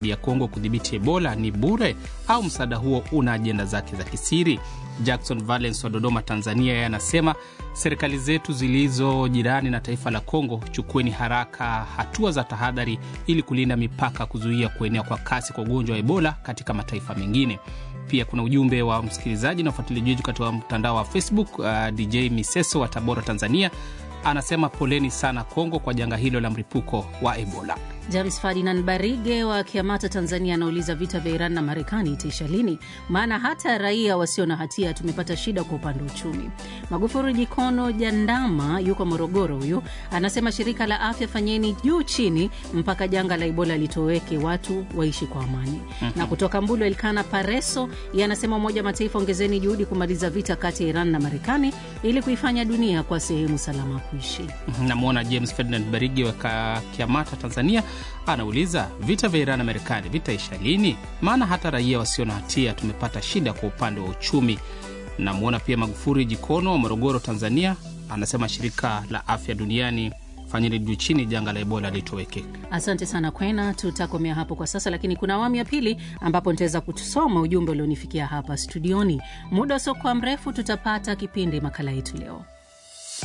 ya Kongo kudhibiti Ebola ni bure au msaada huo una ajenda zake za kisiri? Jackson Valens wa Dodoma, Tanzania, yeye anasema serikali zetu zilizo jirani na taifa la Kongo, chukueni haraka hatua za tahadhari ili kulinda mipaka, kuzuia kuenea kwa kasi kwa ugonjwa wa Ebola katika mataifa mengine. Pia kuna ujumbe wa msikilizaji na ufuatiliaji wetu katika mtandao wa Facebook. Uh, DJ Miseso wa Tabora, Tanzania, anasema poleni sana Kongo kwa janga hilo la mlipuko wa Ebola. James Ferdinand Barige wa Kiamata, Tanzania, anauliza vita vya Iran na Marekani itaisha lini? Maana hata raia wasio na hatia tumepata shida kwa upande wa uchumi. Magufuri Jikono Jandama yuko Morogoro, huyu anasema shirika la afya, fanyeni juu chini mpaka janga la Ebola litoweke, watu waishi kwa amani. mm-hmm. Na kutoka Mbulu, Elkana Pareso yeye anasema Umoja wa Mataifa, ongezeni juhudi kumaliza vita kati ya Iran na Marekani ili kuifanya dunia kwa sehemu salama kuishi. Namwona James Ferdinand Barige wa Kiamata, Tanzania anauliza vita vya Iran na Marekani vitaisha lini? Maana hata raia wasio na hatia tumepata shida kwa upande wa uchumi. Namwona pia Magufuri Jikono wa Morogoro, Tanzania, anasema shirika la afya duniani fanyeni juu chini janga la Ebola litoweke. Asante sana Kwena, tutakomea hapo kwa sasa, lakini kuna awamu ya pili ambapo nitaweza kutusoma ujumbe ulionifikia hapa studioni. Muda usiokuwa mrefu tutapata kipindi makala yetu leo